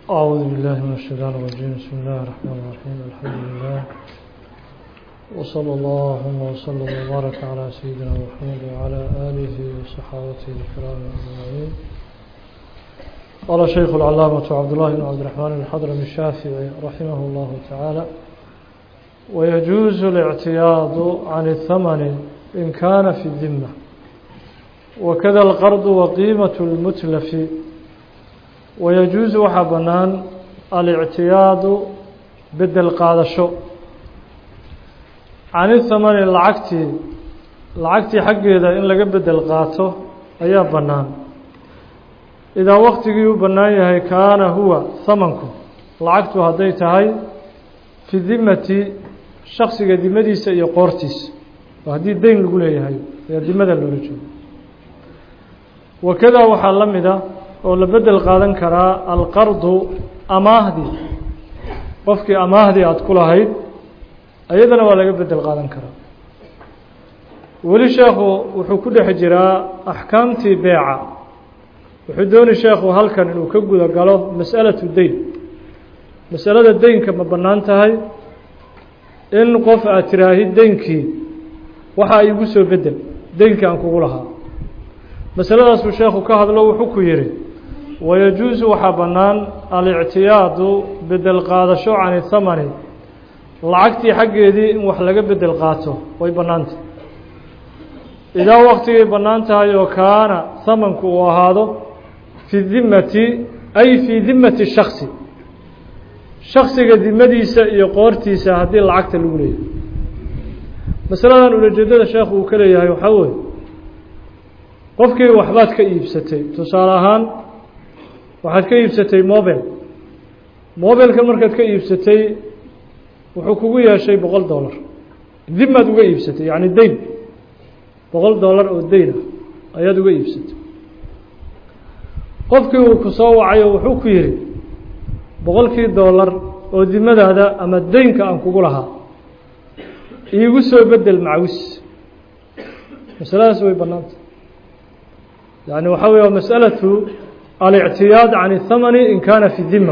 أعوذ بالله من الشيطان الرجيم بسم الله الرحمن الرحيم الحمد لله وصلى الله وسلم وبارك على سيدنا محمد وعلى آله وصحابته الكرام أجمعين قال شيخ العلامة عبد الله بن عبد الرحمن الحضرمي الشافعي رحمه الله تعالى ويجوز الاعتياض عن الثمن إن كان في الذمة وكذا القرض وقيمة المتلف ويجوز وحبنان الاعتياض بدل قادشو عن الثمن العكتي العكتي حقه إذا إن لقى بدل قاته أيا بنان إذا وقتي بنايه كان هو ثمنكم لعكته هديت هاي في ذمة شخص ذمديس iyo qoortiis hadii deyn lagu leeyahay ee dimada loo rajoo wakada waxa lamida oo la bedel qaadan karaa alqardu amaahdi qofkii amaahdi aad ku lahayd ayadana waa laga bedel qaadan karaa weli sheekhu wuxuu ku dhex jiraa axkaamtii beeca wuxuu dooni sheekhu halkan inuu ka guda galo mas'alatu deyn masalada deynka ma bannaan tahay in qof aad tiraahid deynkii waxa igu soo bedel deynkii aan kugu lahaa masaladaasuu sheekhu ka hadlo wuxuu ku yidhi wayajuusu waxaa bannaan alictiyaadu bedel qaadasho cani thamani lacagtii xaggeedii in wax laga bedel qaato way bannaantahy idaa waktigay bannaan tahay oo kaana thamanku uu ahaado fi dimmati ay fii dimmati shaksi shaksiga dimadiisa iyo qoortiisa haddii lacagta lagu leeyahay masaladan ulajeedada sheekhu uu ka leeyahay waxaa weeye qofkii waxbaad ka iibsatay tusaale ahaan waxaad ka iibsatay mobile mobelkan markaad ka iibsatay wuxuu kugu yeeshay boqol dollar dimaad uga iibsatay yacni deyn boqol dollar oo deyn ah ayaad uga iibsatay qofkii uu ku soo wacayo wuxuu ku yidhi boqolkii dollar oo dimadaada ama deynka aan kugu lahaa iigu soo bedel macawis masaladaas way bannaanta yani waxaa wey masalatu alictiyaad can الthamani in kana fi dima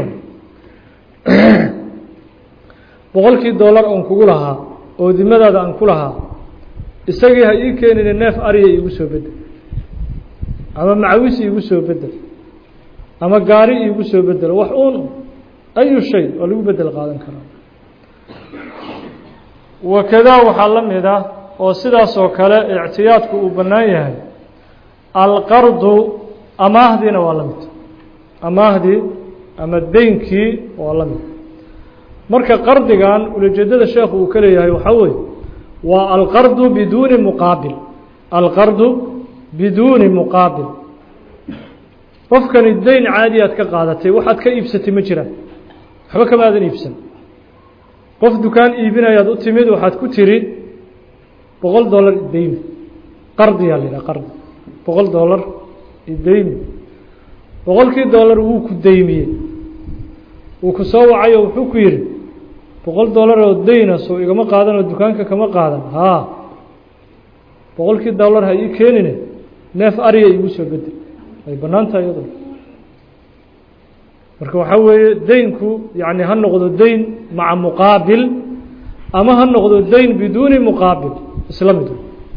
boqolkii dollar oon kugu lahaa oo dimadaada aan ku lahaa isagii ha ii keenine neef ariya iigu soo bedel ama macawis iigu soo bedel ama gaari iigu soo bedel wax uun ayu shay oo lagu bedel qaadan karaa wakadaa waxaa la mid ah oo sidaas oo kale ictiyaadku uu bannaan yahay alqardu amaahdiina waa la mid amaahdii ama deynkii waa la mid marka qardigan ulajeedada sheekhu uu ka leeyahay waxaa weeye waa alqardu biduuni muqaabil alqardu biduuni muqaabil qofkani deyn caadi aad ka qaadatay waxaad ka iibsatay ma jiraan waxba kama aadan iibsan qof dukaan iibinayaad u timid waxaad ku tiri boqol dollar ideymi qardiyaa la yidhaha qardi boqol dollar ideymi boqolkii dollar wuu ku deymiyey wuu ku soo wacayo wuxuu ku yidhi boqol dollar oo deyna soo igama qaadan oo dukaanka kama qaadan haa boqolkii dollar ha ii keenine neef ariya iigu soo bedel way bannaan tahay iyadoo marka waxaa weeye deynku yani ha noqdo deyn maca muqaabil ama ha noqdo deyn biduuni muqaabil isla mid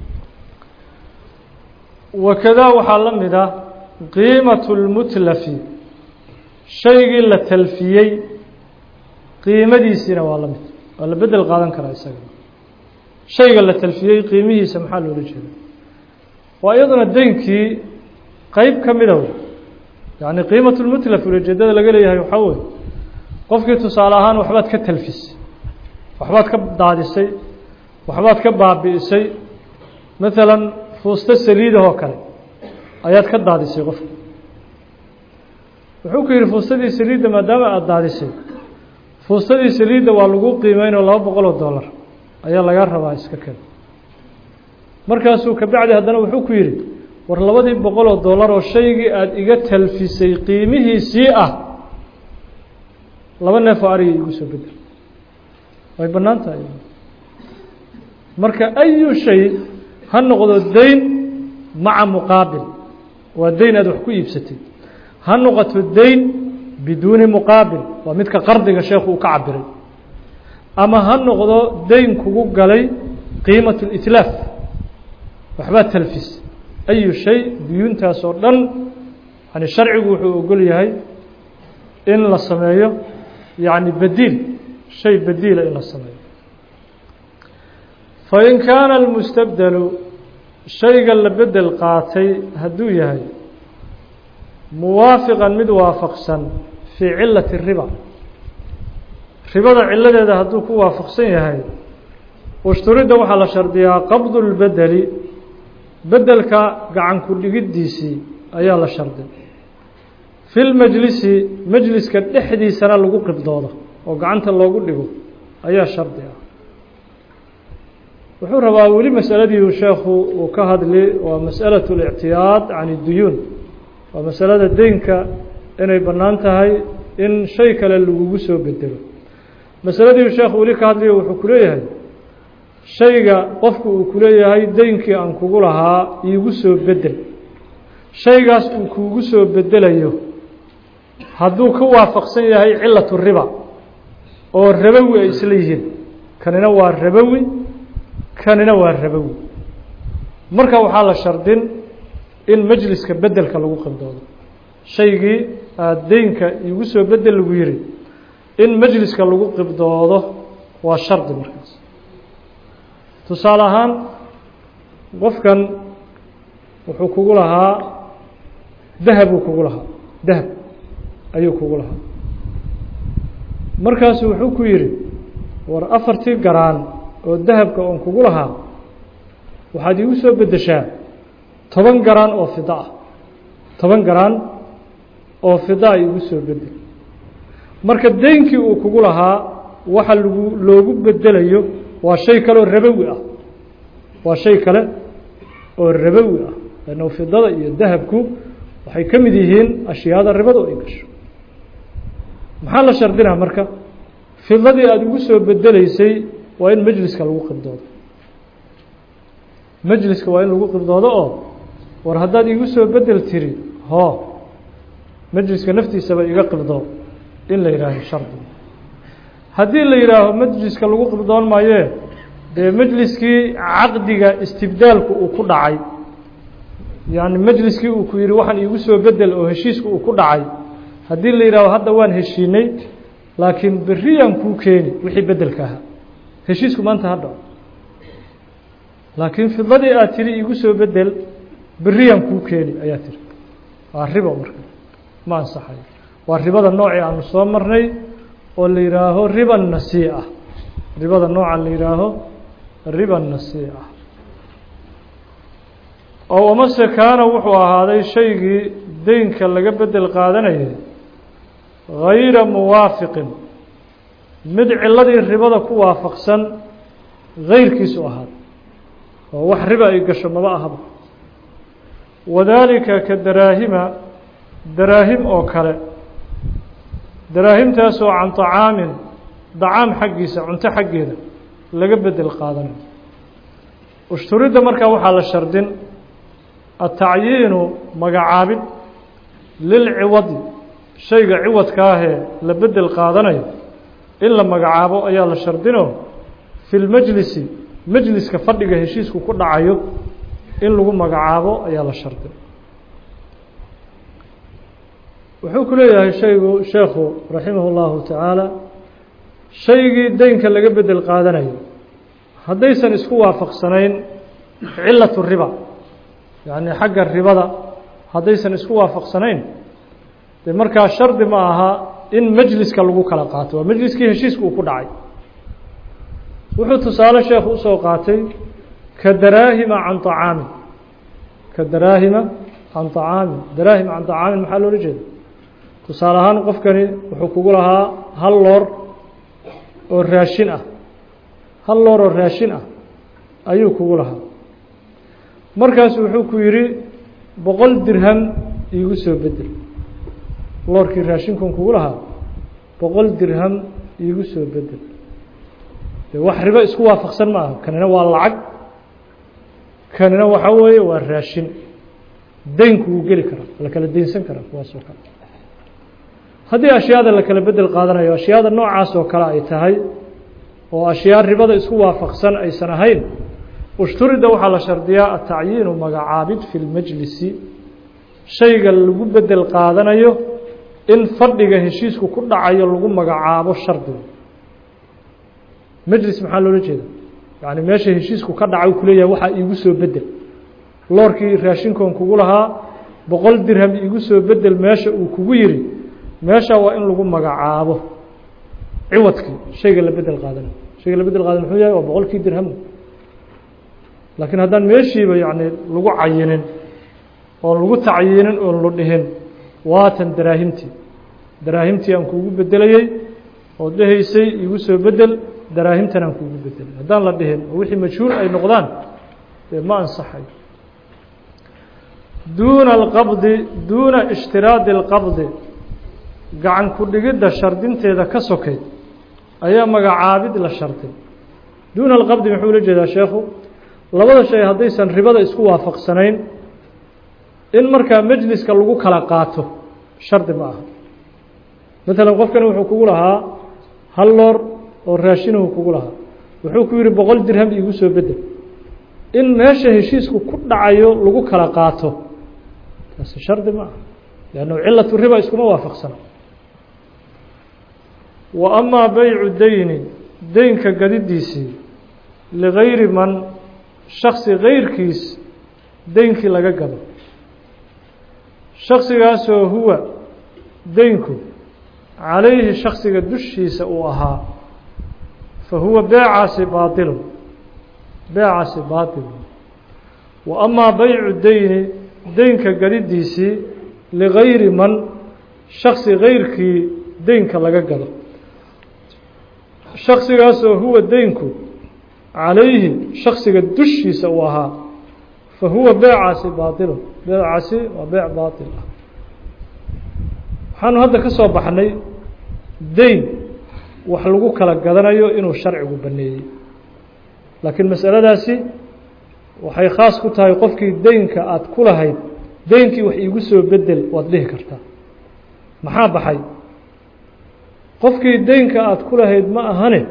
wakadaa waxaa la mid ah qiimatu lmutlafi shaygii la talfiyey qiimadiisiina waa la mid waa la bedel qaadan karaa isaga shayga la talfiyey qiimihiisa maxaa loola jeeda waa iyaduna deynkii qeyb ka mida wey yani qiimat lmutlaf ulajeedada laga leeyahay waxaa weye qofkii tusaale ahaan waxbaad ka talfisay waxbaad ka daadisay waxbaad ka baabi'isay maalan fuusto saliidahoo kale ayaad ka daadisay qofka wuxuu ku yidhi fuustadii saliidda maadaama aada daadisay fuustadii saliidda waa lagu qiimeynoo laba boqol oo dollar ayaa laga rabaa iska ken markaasuu kabacdi haddana wuxuu ku yidhi war labadii boqol oo dollar oo shaygii aada iga talfisay qiimihiisii ah laba neef oo ariga igu soo bedel way bannaan tahay marka ayu shay ha noqdo deyn maca muqaabil waa deyn aad wax ku iibsatay ha noqoto deyn biduuni muqaabil waa midka qardiga sheekhu uu ka cabiray ama ha noqdo dayn kugu galay qiimat litlaaf waxbaa talfis ayu shay duyuuntaas oo dhan yani sharcigu wuxuu ogol yahay in la sameeyo yani bediil shay bediila in la sameeyo fain kaana almustabdelu shayga la bedel qaatay hadduu yahay muwaafiqan mid waafaqsan fii cilati riba ribada ciladeeda hadduu ku waafaqsan yahay ushturidda waxaa la shardiyaa qabdu lbedeli bedelka gacan ku dhigiddiisii ayaa la shardi fi lmajlisi majliska dhexdiisana lagu qibdoodo oo gacanta loogu dhigo ayaa shardi ah wuxuu rabaa weli masaladii sheekhu uu ka hadli waa masأalaة الاctiyaad can اduyuun waa masalada deynka inay bannaan tahay in shay kale lagugu soo bedelo masaladii sheekhu weli ka hadliyo wuxuu ku leeyahay shayga qofku uu ku leeyahay deynkii aan kugu lahaa iigu soo bedel shaygaas uu kuugu soo bedelayo hadduu ka waafaqsan yahay cilaة الriba oo rabowi ay isla yihiin kanina waa rabowi kanina waa rabowi marka waxaa la shardin in majliska bedelka lagu qibdoodo shaygii aada deynka iigu soo bedel lagu yihi in majliska lagu qibdoodo waa shardi markaas tusaale ahaan qofkan wuxuu kugu lahaa dahabuu kugu lahaa dahab ayuu kugu lahaa markaasu wuxuu ku yidhi war afartii garaan oo dahabka oon kugu lahaa waxaad iigu soo beddeshaa toban garaan oo fida ah toban garaan oo fida a iigu soo bedel marka deynkii uu kugu lahaa waxa lagu loogu bedelayo waa shay kale oo rabowi ah waa shay kale oo rabowi ah lanno fidada iyo dahabku waxay ka mid yihiin ashyaada ribadu ay gasho maxaa la shardinaa marka fidadii aada ugu soo bedeleysay waa in majliska lagu qibdoodo majliska waa in lagu qibdoodo oo war haddaad iigu soo bedel tiri hoo majliska naftiisaba iga qibdoo in la yihaaho shardi haddii la yidhaaho majliska lagu qibdoon maayee dee majliskii caqdiga istibdaalku uu ku dhacay yani majliskii uu ku yihi waxaan iigu soo bedel oo heshiisku uu ku dhacay haddii la yidhaaho hadda waan heshiinay laakiin beriyaan kuu keeni wixii bedelka ahaa heshiisku maanta ha dhaco laakiin fidadii aad tiri iigu soo bedel beriyaan kuu keeni ayaa tiri waa ribo marka ma ansaxayo waa ribada noocii aanu soo marnay oo la yidhaaho riba nasiica ribada nooca la yidhaaho riba nasiica oo amase kaana wuxuu ahaaday shaygii deynka laga bedel qaadanayay gayra muwaafiqin mid ciladii ribada ku waafaqsan gayrkiisu ahaada oo wax riba ay gasho maba ahaba wadaalika ka daraahima daraahim oo kale daraahimtaasoo can طacaamin dacaam xaggiisa cunto xaggeeda laga bedel qaadanayo ushturidda markaa waxaa la shardin atacyiinu magacaabid lilciwadi shayga ciwadkaahee la bedel qaadanayo in la magacaabo ayaa la shardino fi lmajlisi majliska fadhiga heshiisku ku dhacayo in lagu magacaabo ayaa la shardin wuxuu ku leeyahay shaygu sheekhu raximah اllahu tacaala shaygii deynka laga bedel qaadanayo haddaysan isku waafaqsanayn cilaة riba yacni xagga ribada haddaysan isku waafaqsanayn de markaa shardi ma aha in majliska lagu kala qaato waa majliskii heshiiska uu ku dhacay wuxuu tusaale sheekhu usoo qaatay ka daraahima can طacaamin ka daraahima can طacaamin daraahima can طacaamin maxaa loola jeeda tusaale ahaan qofkani wuxuu kugu lahaa hal loor oo raashin ah hal loor oo raashin ah ayuu kugu lahaa markaasu wuxuu ku yidhi boqol dirham iigu soo bedel loorkii raashinkun kugu lahaa boqol dirham iigu soo bedel de wax ribo isku waafaqsan ma aha kanina waa lacag kanina waxaa weeye waa raashin deynku wuu geli karaa la kala deynsan karaa kuwaasoo kale haddii ashyaada la kala bedel qaadanayo ashyaada noocaas oo kale ay tahay oo ashyaa ribada isku waafaqsan aysan ahayn ushturida waxaa la shardiyaa atacyiinu magacaabid fi lmajlisi shayga lagu bedel qaadanayo in fadhiga heshiisku ku dhacayo lagu magacaabo shardiga majlis maxaa loola jeeda yani meesha heshiisku ka dhaca ku leeyahay waxaa iigu soo bedel loorkii raashinkoon kugu lahaa boqol dirham iigu soo bedel meesha uu kugu yiri meesha waa in lagu magacaabo ciwadkii shayga la bedel qaadanayo shayga la bedel qaadana muxuu yahay waa boqolkii dirham laakiin haddaan meeshiiba yani lagu cayinin oon lagu tacyiinin oon la dhihin waatan daraahimtii daraahimtii aan kuugu bedelayey ood dhehaysay iigu soo bedel daraahimtan aan kuugu bedelay haddaan la dhihin oo wixii majhuul ay noqdaan dee ma ansaxay duuna alqabdi duuna ishtiraadi alqabdi gacan ku dhigidda shardinteeda ka sokeyd ayaa magacaabid la sharday duuna alqabdi muxuu ula jeedaa sheekhu labada shay haddaysan ribada isku waafaqsanayn in markaa majliska lagu kala qaato shardi ma aha maalan qofkani wuxuu kugu lahaa hal loor oo raashinuhu kugu lahaa wuxuu ku yihi boqol dirham iigu soo bedel in meesha heshiisku ku dhacayo lagu kala qaato taasi shardi ma aha leannu cilatu riba iskuma waafaqsana wa amaa beycu deyni deynka gadidiisii ligayri man shaksi gayrkiis deynkii laga gado shaksigaasoo huwa deynku calayhi shaksiga dushiisa uu ahaa fa huwa beecaasi baatilun beecaasi baatilun wa amaa beycu deyni deynka gadidiisii ligayri man shaksi gayrkii deynka laga gado shaksigaasoo huwa deynku calayhi shaksiga dushiisa uu ahaa fa huwa beecaasi baatilun beecaasi waa beec baatil ah waxaanu hadda ka soo baxnay deyn wax lagu kala gadanayo inuu sharcigu baneeyey laakiin masaladaasi waxay khaas ku tahay qofkii deynka aada ku lahayd deynkii wax iigu soo bedel waad dhihi kartaa maxaa baxay qofkii deynka aada ku lahayd ma ahane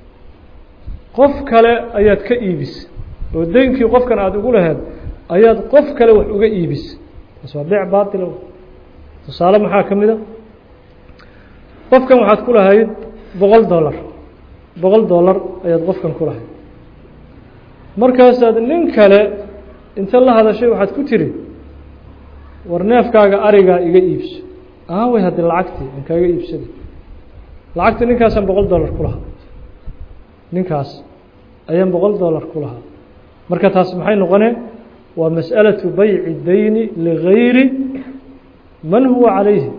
qof kale ayaad ka iibis oo deynkii qofkan aada ugu lahayd ayaad qof kale wax uga iibis taas waa beec baatila tusaale maxaa ka mid a qofkan waxaad ku lahayd boqol dollar boqol dollar ayaad qofkan ku lahayd markaasaad nin kale inta la hadashay waxaad ku tiri war neefkaaga arigaa iga iibso aaway haddii lacagtii aan kaaga iibsaday lacagtii ninkaasaan boqol dollar ku lahaa ninkaas ayaan boqol dollar ku lahaa marka taas maxay noqonee waa masأalaة bayci deyni ligayri man huwa calayhi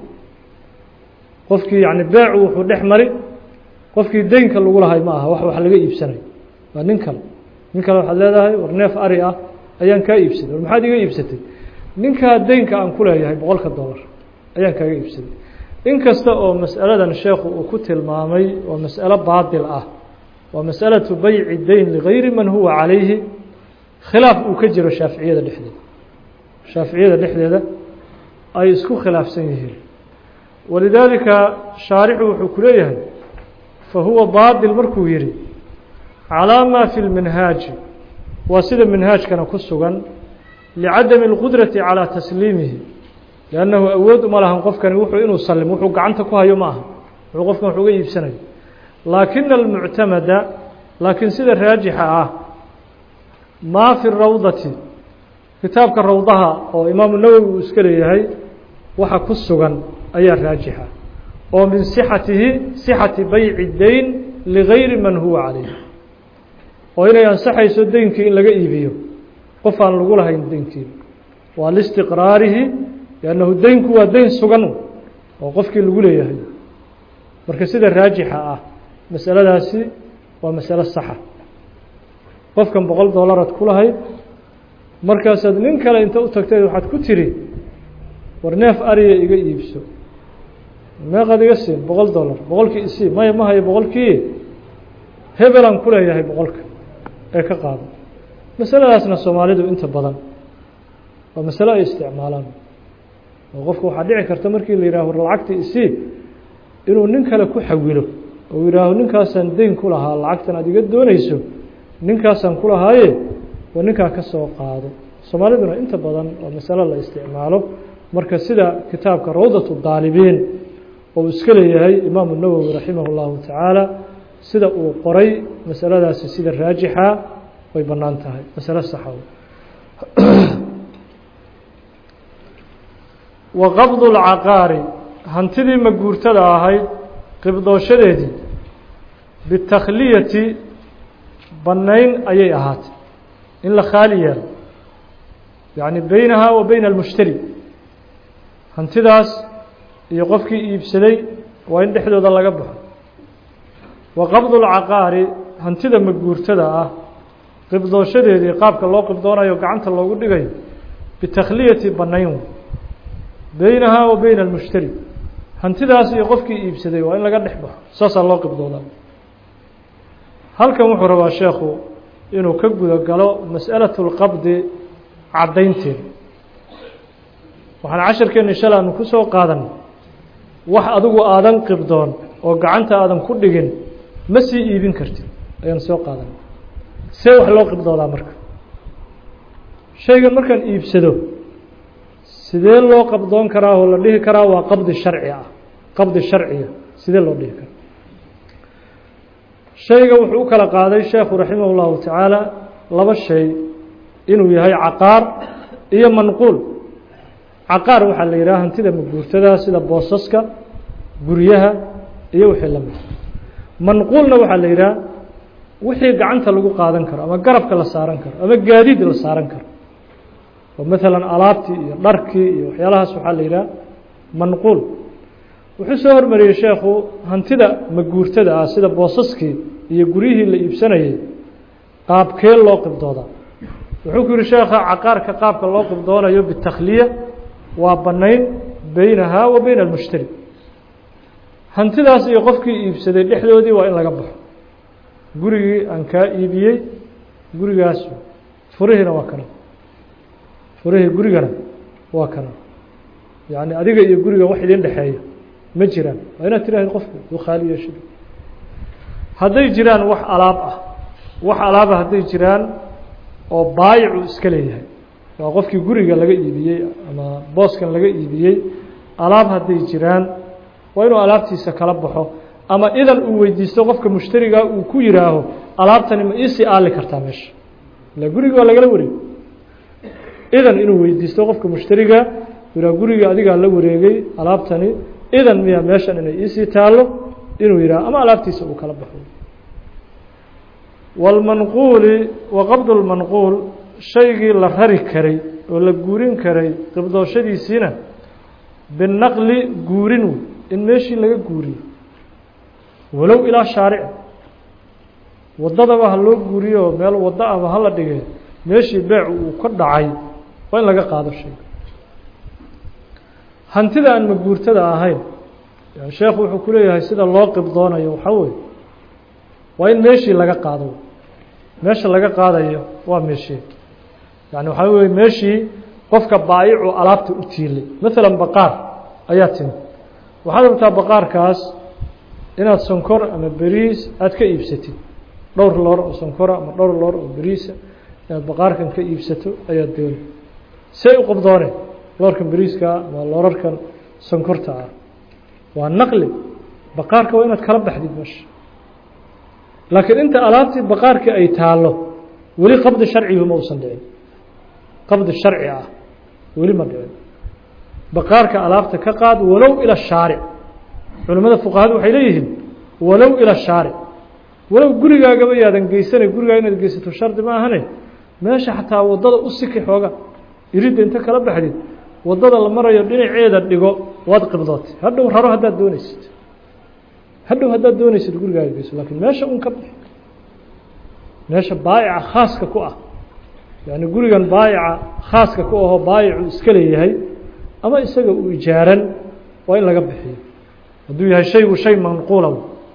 qofkii yani beecu wuxuu dhex mari qofkii deynka lagu lahay ma aha wax wax laga iibsanayo waa nin kale nin kale waxaad leedahay war neef ari ah ayaan kaa iibsaday war maxaad iga iibsatay ninkaa deynka aan ku leeyahay boqolka dollar ayaan kaaga iibsaday in kasta oo mas'aladan sheekhu uu ku tilmaamay oo mas'alo baatil ah waa masأalaةu bayci deyn ligayri man huwa calayhi khilaaf uu ka jiro shaaficiyada dhexdeeda shaaficiyada dhexdeeda ay isku khilaafsan yihiin walidaalika shaarixu wuxuu ku leeyahay fa huwa baatil markuu yihi calىa ma fi lminhaaji waa sida minhaajkana ku sugan licadami اlqudrati calىa tasliimihi liannahu awood uma lahan qofkani wuxuu inuu salimo wuxuu gacanta ku hayo ma aha wuxuu qofkan wax uga iibsanayo laakina almuctamada laakiin sida raajixa ah maa fi rawdati kitaabka rawdaha oo imaamu nawowi uu iska leeyahay waxa ku sugan ayaa raajixa oo min sixatihi sixati bayci deyn ligayri man huwa calayh oo inay ansaxayso deynkii in laga iibiyo qof aan lagu lahayn deynkii waa listiqraarihi liannahu deynku waa deyn sugan oo qofkii lagu leeyahay marka sida raajixa ah masaladaasi waa masalo saxa qofkan boqol dollaraad ku lahayd markaasaad nin kale inta u tagteed waxaad ku tiri war neef ariya iga iibso meeqaad iga siin boqol dollar boqolkii isii maya ma hayo boqolkii hebelaan ku leeyahay boqolka ee ka qaado masaladaasna soomaalidu inta badan waa masalo ay isticmaalaan oo qofka waxaa dhici karta markii la yidhaha war lacagtii isii inuu nin kale ku xawilo oo yihaaho ninkaasaan deyn ku lahaa lacagtan aad iga doonayso ninkaasaan ku lahaaye waa ninkaa ka soo qaado soomaaliduna inta badan oo masalo la isticmaalo marka sida kitaabka rawdatu daalibiin oo uu iska leeyahay imaamu nawowi raximah اllahu tacaala sida uu qoray masaladaasi sida raajixa way bannaan tahay masalo saxa wa qabdu اlcaqaari hantidii maguurtada ahayd qibdooshadeedii bitakhliyati bannayn ayay ahaatay in la khaali yeelo yacni beynaha wa beyna almushtari hantidaas iyo qofkii iibsaday waa in dhexdooda laga baxo wa qabdu lcaqaari hantida maguurtada ah qibdooshadeedii qaabka loo qibdoonayo gacanta loogu dhigayo bitakhliyati bannayn beynaha wa beyna almushtari hantidaas iyo qofkii iibsaday waa in laga dhex baxo saasaa loo qibdoodaa halkan wuxuu rabaa sheekhu inuu ka guda galo mas'alaة اlqabdi caddaynteeda waxaan casharkeenna shala aanu ku soo qaadan wax adigu aadan qibdoon oo gacanta aadan ku dhigin ma sii iibin kartid ayaan soo qaadan see wax loo qibdoodaa marka shaygan markaan iibsado sidee loo qabdoon karaa oo la dhihi karaa waa qabdi sharci ah qabdi sharciya sidee loo dhihi karaa shayga wuxuu u kala qaaday sheekhu raximah اllahu tacaala laba shay inuu yahay caqaar iyo manquul caqaar waxaa la yidhaha hantida maguurtada sida boosaska guryaha iyo wixii la mid manquulna waxaa la yidhaha wixii gacanta lagu qaadan karo ama garabka la saaran karo ama gaadiid la saaran karo oo maalan alaabtii iyo dharkii iyo waxyaalahaas waxaa la yidhaha manquul wuxuu soo hormariyey sheekhu hantida maguurtada ah sida boosaskii iyo guryihii la iibsanayay qaabkee loo qibdoodaa wuxuu ku yihi sheekha caqaarka qaabka loo qibdoonayo bitakhliya waa bannayn beynaha wa beyna almushtari hantidaas iyo qofkii iibsaday dhexdoodii waa in laga baxo gurigii aan kaa iibiyey gurigaas furihiina waa kana furihii gurigana waa kana yacni adiga iyo guriga wax idin dhexeeya ma jiraan waa inaad tiraahid qofku uu khaali yeesho hadday jiraan wax alaab ah wax alaaba hadday jiraan oo baayicu iska leeyahay waa qofkii guriga laga iibiyey ama booskan laga iibiyey alaab hadday jiraan waa inuu alaabtiisa kala baxo ama idan uu weydiisto qofka mushtarigaa uu ku yihaaho alaabtani ma iisii aali kartaa meesha ila guriga waa lagala wareeg idan inuu weydiisto qofka mushtariga yihaa guriga adigaa la wareegay alaabtani idan miya meeshan inay iisii taallo inuu yidhaho ama alaabtiisa uu kala baxo wاlmanquuli wa qabdu lmanquul shaygii la rari karay oo la guurin karay qibdooshadiisiina binaqli guurin wey in meeshii laga guuriyo walow ilaa shaaric waddadaba ha loo guuriyo oo meel waddo aba hala dhigee meeshii beecu uu ka dhacay waa in laga qaado shayga hantida aan maguurtada ahayn yani sheekhu wuxuu ku leeyahay sida loo qibdoonayo waxaa weye waa in meeshii laga qaado meesha laga qaadayo waa meeshii yani waxaa weye meeshii qofka baayicu alaabta u tiilay maalan baqaar ayaa timi waxaad rabtaa baqaarkaas inaad sonkor ama beriis aada ka iibsatid dhowr loor oo sonkora ama dhowr loor oo beriisa inaad baqaarkan ka iibsato ayaad dooni see u qabdoone loorkan beriiska ama loorarkan sonkorta ah waa naqli baqaarka waa inaad kala baxdid meesha laakiin inta alaabtii baqaarkii ay taallo weli qabdi sharcigu ma uusan dhicin qabdi sharci ah weli ma dhicin baqaarka alaabta ka qaad walow ila shaaric culimmada fuqahadu waxay leeyihiin walow ila shaaric walow gurigaagaba yaadan geysanay gurigaa inaad geysato shardi ma ahane meesha xataa waddada u siki xooga iridda inta kala baxdid waddada la marayo dhinaceeda dhigo waad qibdootay hadhow raro haddaad doonaysid hadhow haddaad doonaysid gurigaaga geyso lakiin meesha un ka bix meesha baayica khaaska ku ah yani gurigan baayica khaaska ku ahoo baayicu iska leeyahay ama isaga uu ijaaran waa in laga bixiyo hadduu yahay shaygu shay manquula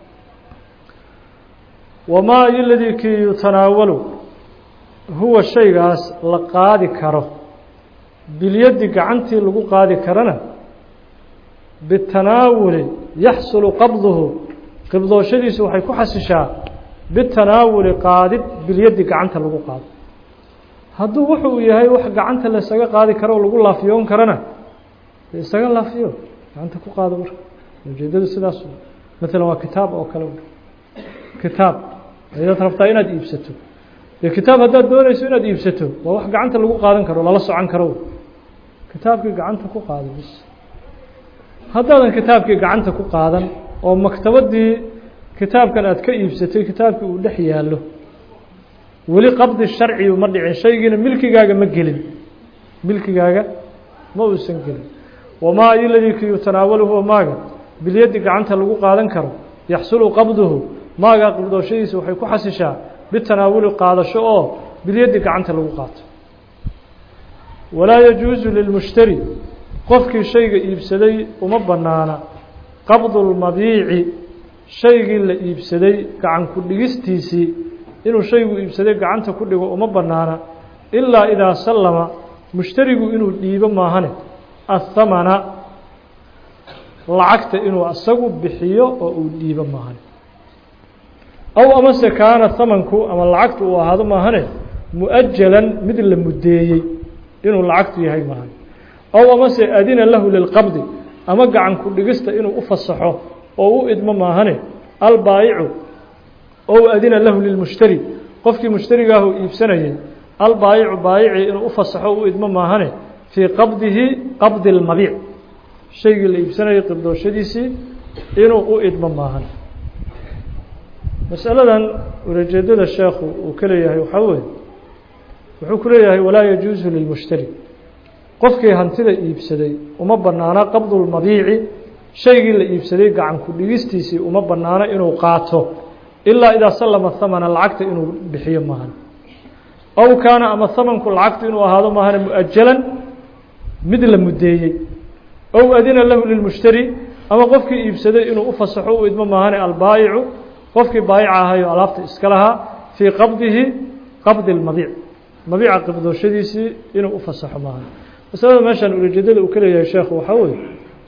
wamaa iladii kii yutanaawalu huwa shaygaas la qaadi karo bilyaddi gacantii lagu qaadi karana bitanaawuli yaxsulu qabduhu qibdooshadiisu waxay ku xasishaa bitanaawuli qaadid bilyaddi gacanta lagu qaado hadduu wuxuu yahay wax gacanta laysaga qaadi karo oo lagu laafiyoon karana isaga laafiyo gacanta ku qaado marka ujeedadu sidaas maalan waa kitaab oo kale kitaab ayaad rabtaa inaad iibsato dee kitaab haddaad doonayso inaad iibsato waa wax gacanta lagu qaadan karo lala socon karo kitaabkii gacanta ku qaado bis haddaadan kitaabkii gacanta ku qaadan oo maktabadii kitaabkan aad ka iibsatay kitaabkii uu dhex yaallo weli qabdi sharci uma dhicin shaygiina milkigaaga ma gelin milkigaaga ma uusan gelin wamaa iladii ki yutanaawaluhu maaga bilyaddi gacanta lagu qaadan karo yaxsulu qabduhu maagaa qibdooshadiisa waxay ku xasishaa bitanaawuli qaadasho oo bilyaddi gacanta lagu qaato walaa yajuusu lilmushtari qofkii shayga iibsaday uma bannaana qabdu lmabiici shaygii la iibsaday gacan ku dhigistiisii inuu shaygu iibsaday gacanta ku dhigo uma bannaana ilaa idaa sallama mushtarigu inuu dhiibo maahane athamana lacagta inuu asagu bixiyo oo uu dhiibo maahane aw amase kaana hamanku ama lacagtu uu ahaado maahane mu-ajalan mid la muddeeyey inuu lacagtu yahay maahane aw amase adina lahu lilqabdi ama gacan ku dhigista inuu u fasaxo oo u idmo maahane albaayicu ow adina lahu lilmushtari qofkii mushtarigaahu iibsanayay albaayicu baayicii inuu u fasaxo o u idmo maahane fii qabdihi qabdi lmabiic shaygii la iibsanayay qibdooshadiisii inuu u idmo maahan masaladan ulajeedada sheekhu uu ka leeyahay waxaa weeye wuxuu ku leeyahay walaa yajuusu lilmushtari qofkii hantida iibsaday uma bannaana qabdu lmabiici shaygii la iibsaday gacan ku dhigistiisii uma bannaano inuu qaato ilaa idaa sallama hamana lacagta inuu bixiyo maahan ow kaana ama hamanku lacagtu inuu ahaado maahane mu-ajalan mid la muddeeyey ow adina lahu lilmushtari ama qofkii iibsaday inuu u fasaxo u idmo maahane albaayicu qofkii baayica ahayo alaabta iska lahaa fii qabdihi qabdi lmabiic mabiica qibdooshadiisii inuu u fasaxo maahan masalada meeshaan ulajeedada uu ka leeyahay sheekhu waxaa weeye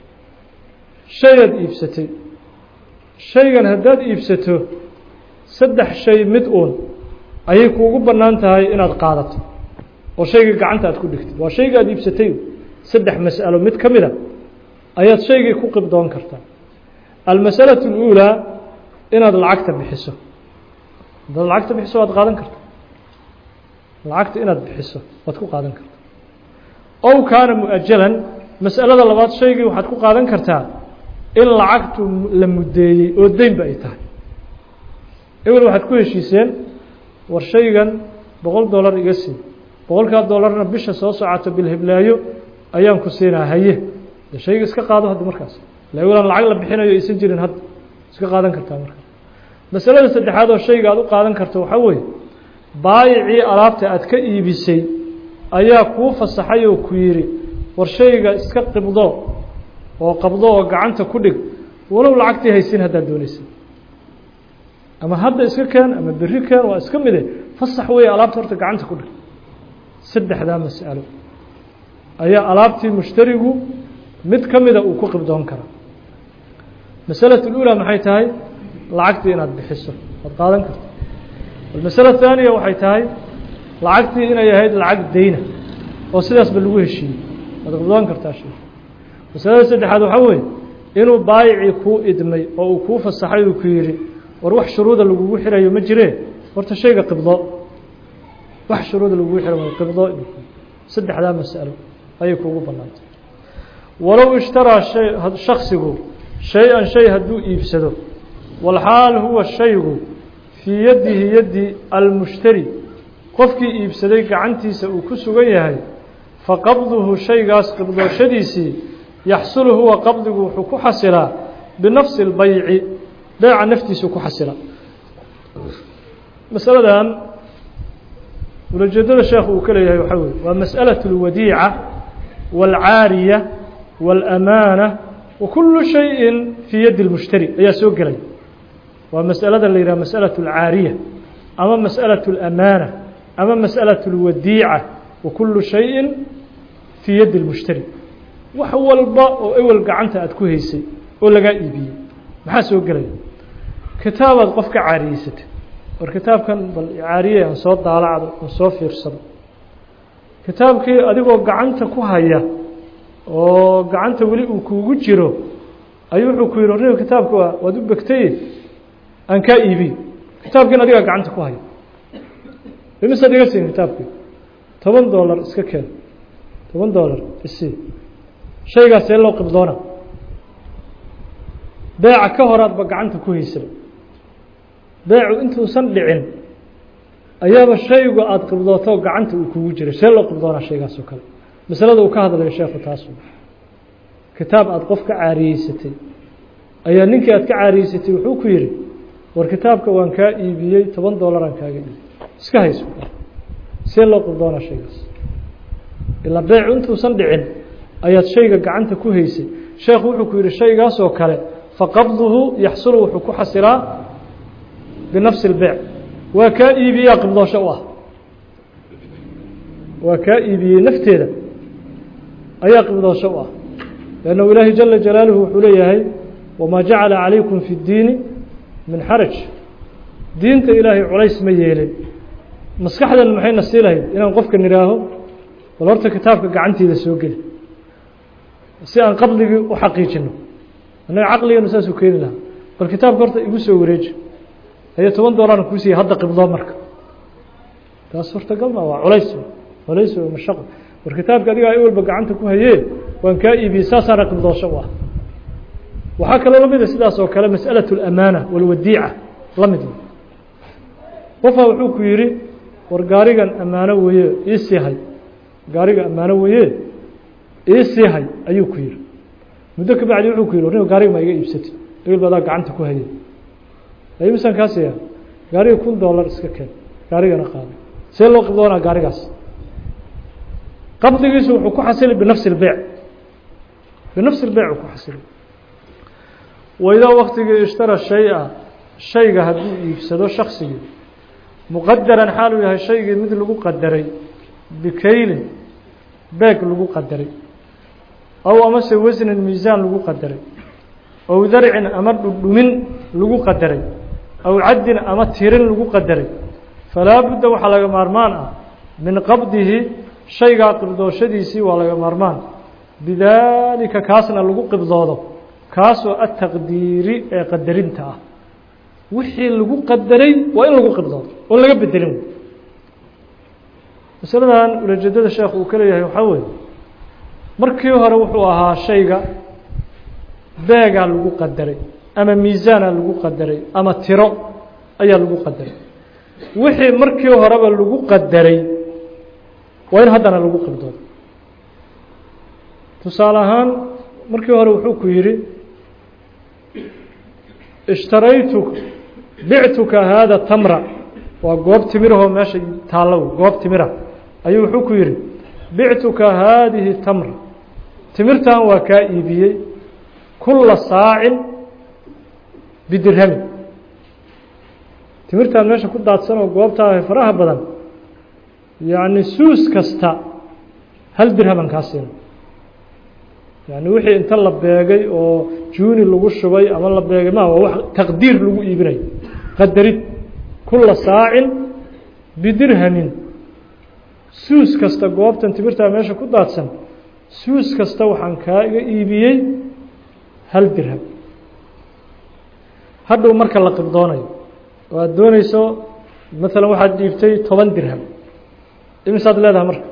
shayaad iibsatay shaygan haddaad iibsato saddex shay mid uun ayay kuugu bannaan tahay inaad qaadato oo shaygii gacanta aad ku dhigtid waa shayga aad iibsatay saddex mas'alo mid ka mida ayaad shaygii ku qibdoon kartaa almasalaة اlأuulaa inaad lacagta bixiso haddaad lacagta bixiso waad qaadan karta lacagta inaad bixiso waad ku qaadan karta ow kaana mu-ajalan mas'alada labaad shaygii waxaad ku qaadan kartaa in lacagtu la muddeeyey oo deynba ay tahay ewel waxaad ku heshiiseen war shaygan boqol dollar iga sii boqolkaa dollarna bisha soo socoto bilhiblaayo ayaan ku siinaa haye de shayga iska qaado hadda markaas la ewelaan lacag la bixinayo aysan jirin hadda iska qaadan kartaa markaas masalada saddexaad oo shayga aad u qaadan karto waxaa weeye baayicii alaabta aad ka iibisay ayaa kuu fasaxay oo ku yidhi war shayga iska qibdo oo qabdo oo gacanta ku dhig walow lacagtii haysin haddaad doonaysa ama hadda iska keen ama berri keen waa iska mide fasax weeye alaabta horta gacanta ku dhig saddexdaa mas'alo ayaa alaabtii mushtarigu mid ka mida uu ku qibdoon karaa masalatu اlأulaa maxay tahay lacagtii inaad bixiso waad qaadan karta almasala الthaaniya waxay tahay lacagtii inay ahayd lacag deyna oo sidaasba lagu heshiiyey waad qibdoon kartaa shay masalada saddexaad waxaa weeye inuu baayicii kuu idmay oo uu kuu fasaxay uu ku yidhi war wax shuruuda lagugu xirayo ma jiree horta shayga qibdo wax shuruuda lagugu xira may qibdo saddexdaa mas'alo ayay kuugu bannaantay walow ishtaraa shay shaksigu shay-an shay hadduu iibsado walxaal huwa shaygu fii yadihi yaddi almushtari qofkii iibsaday gacantiisa uu ku sugan yahay faqabduhu shaygaas qibdooshadiisii yaxsulu huwa qabdigu wuxuu ku xasilaa binafsi اlbayci beeca naftiisuu ku xasilaa masaladan ulajeedada sheekhu uu ka leeyahay waxaa weye waa masأalaة اlwadiica wاlcaariya wاlamaana wa kulu shayءi fii yadi اlmushtari ayaa soo gelay waa masأalada la yidhah masأalaة اlcaariya ama masأalaة اlamaana ama masأalaة اlwadiica wa kulu shayءi fii yadi اlmushtari wax walba oo ewel gacanta aad ku haysay oo lagaa iibiyey maxaa soo gelaya kitaabaad qof ka caariyeysatay war kitaabkan bal caariye aan soo daalacdo aan soo fiirsado kitaabkii adigoo gacanta ku haya oo gacanta weli uu kuugu jiro ayuu wuxuu ku yidhi warniga kitaabka waa waad u begtaye aan kaa iibiy kitaabkiin adigaa gacanta ku haya imisaad iga siin kitaabkii toban dollar iska keen toban dollar isii shaygaas see loo qibdoona beeca ka horaadba gacanta ku haysaba beecu intuusan dhicin ayaaba shaygu aada qibdooto gacanta uu kugu jiray see loo qibdoonaa shaygaas oo kale masalada uu ka hadlayo sheekhu taasu kitaab aada qof ka caariyeysatay ayaa ninkii aad ka caariyeysatay wuxuu ku yidhi war kitaabka waan kaa iibiyey toban dollaraan kaaga iibiyey iska hayso see loo qibdoonaa shaygaas ilaa beecu intuusan dhicin ayaad shayga gacanta ku haysay sheekhu wuxuu ku yidhi shaygaas oo kale faqabduhu yaxsulu wuxuu ku xasilaa binafsi اlbeyc waa kaa iibiyaa qibdoosho u ah waa kaa iibiyey nafteeda ayaa qibdoosho u ah lannahu ilaahi jala jalaaluhu wuxuu leeyahay wamaa jacala calaykum fi اddiini min xaraj diinta ilaahay culays ma yeelin maskaxdan maxayna sii lahayd inaan qofka nidhaaho bal horta kitaabka gacanteeda soo geli si aan qabdigii u xaqiijino annaga caqliganu saasuu keeni lahaa bal kitaabka horta igu soo wareeji ayo toban doollarna kuu siiyey hadda qibdoo marka taas suurtagal ma waa culays culays oo mashaqo war kitaabka adigaa i walba gacanta ku hayee waan kaa iibiyey saasaana qibdoosho u ah waxaa kaloo la mida sidaas oo kale masأalaة الأmaanة walwadiica la mid qofaa wuxuu ku yidhi war gaarigan ammaano weeye ii sii hay gaariga ammaano weeye ii sii hay ayuu ku yidhi muddo ka bacdi wuxuu ku yidhi warniga gaariga ma iga iibsatay ebil badaa gacanta ku hayay ay misaan kaa siiya gaariga kun dollar iska keen gaarigana qaado see loo qibdoonaa gaarigaas qabdigiisu wuxuu ku xasili binafsi اlbeyc binafsi اlbeyc uu ku xasili waidaa waktigii ishtara shay-a shayga hadduu iibsado shaksigii muqadaran xaal uu yahay shaygii mid lagu qadaray bikaylin beeg lagu qadaray aw amase wasnin miisaan lagu qadaray aw darcin ama dhudhumin lagu qadaray aw caddin ama tirin lagu qadaray falaa budda waxaa laga maarmaan ah min qabdihi shaygaa qibdooshadiisii waa laga maarmaan bidaalika kaasna lagu qibdoodo kaasoo ataqdiiri ee qadarinta ah wixii lagu qadaray waa in lagu qibdoodo oon laga bedelin masaladan ulajeedada sheekh uu ka leeyahay waxaa weeye markii hore wuxuu ahaa shayga beegaa lagu qadaray ama miisaana lagu qadaray ama tiro ayaa lagu qadaray wixii markii horeba lagu qadaray waa in haddana lagu qibdoodo tusaale ahaan markii hore wuxuu ku yidhi ishtaraytu bictuka haada tamra waa goob timirahoo meesha taallo goob timira ayuu wuxuu ku yidhi bictuka haadihi tamra timirtan waa kaa iibiyey kula saacin bidirhamin timirtan meesha ku daadsan oo goobtaa faraha badan yacni suus kasta hal dirhaman kaa siina yani wixii inta la beegay oo juuni lagu shubay ama la beegay ma waa wax taqdiir lagu iibinayo qadarid kula saacin bidirhamin suus kasta goobtan timirtaa meesha ku daadsan suus kasta waxaan kaa iga iibiyey hal dirham hadhow marka la qibdoonayo oo aada dooneyso maalan waxaad dhiibtay toban dirham imisaad leedahay marka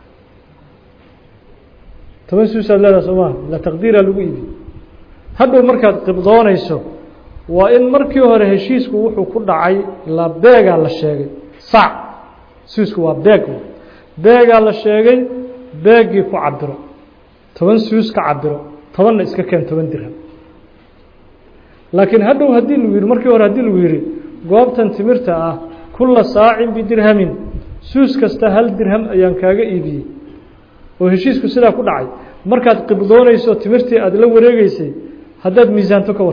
toban suusaad leedahay soo maa la taqdiiraa lagu iibiye hadhow markaad qibdoonayso waa in markii hore heshiisku wuxuu ku dhacay la beegaa la sheegay sac suusku waa beeg beegaa la sheegay beeggii ku cabiro toban suus ka cabiro tobanna iska keen toban dirham laakiin hadhow haddii lagu yidhi markii hore haddii lagu yidhi goobtan timirta ah kula saacin bidirhamin suus kasta hal dirham ayaan kaaga iibiyey oo heshiisku sidaa ku dhacay markaad qibdoonayso timirtii aada la wareegeysay haddaad miisaanto ka war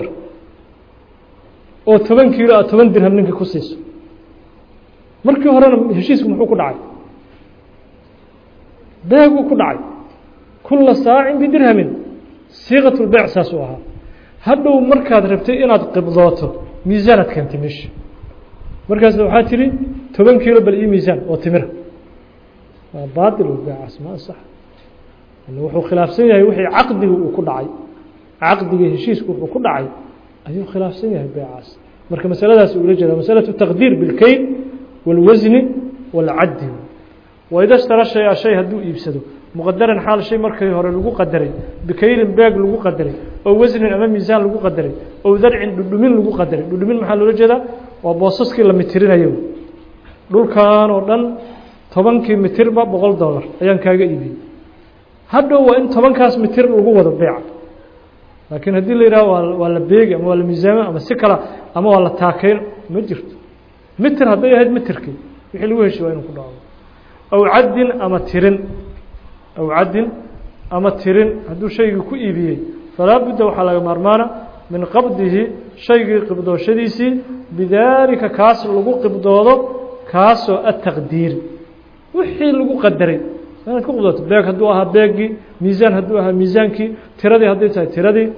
oo toban kiilo aad toban dirham ninka ku siiso markii horena heshiisku muxuu ku dhacay beeguu ku dhacay kula saacin bidirhamin siiqat lbeyc saas u ahaa hadhow markaad rabtay inaad qibdooto miisaanaad keentay meesha markaas waxaa tihi toban kiilo bal ii miisaan oo timira waa baail beycaas ma asax wuxuu khilaafsan yahay wixii caqdiga uu ku dhacay caqdiga heshiisku wuxuu ku dhacay ayuu khilaafsan yahay beycaas marka masaladaas ula jeeda masalaة taqdiir biاlkeyn wاlwasni wاlcaddi waida stara shaya shay hadduu iibsado muqadaran xaal shay markii hore lagu qadaray bikaylin beeg lagu qadaray oo wasnin ama miisaan lagu qadaray oo darcin dhudhumin lagu qadaray dhudhumin maxaa loola jeedaa waa boosaskii la mitirinayo dhulkan oo dhan tobankii mitirba boqol dollar ayaan kaaga iibiyey hadhow waa in tobankaas mitir lagu wado beeca laakiin haddii la yidhaho waa waa la beegi ama waa la miisaamo ama si kala ama waa la taakeyn ma jirto mitir hadday ahayd mitirkii wixii lagu heshi waa inuu ku dhaco aw caddin ama tirin aw caddin ama tirin hadduu shaygii ku iibiyey falaa budda waxaa laga maarmaana min qabdihi shaygii qibdooshadiisii bidaalika kaas lagu qibdoodo kaasoo ataqdiiri wixii lagu qadaray inaad ku qibdooto beeg hadduu ahaa beeggii miisaan hadduu ahaa miisaankii tiradii hadday tahay tiradii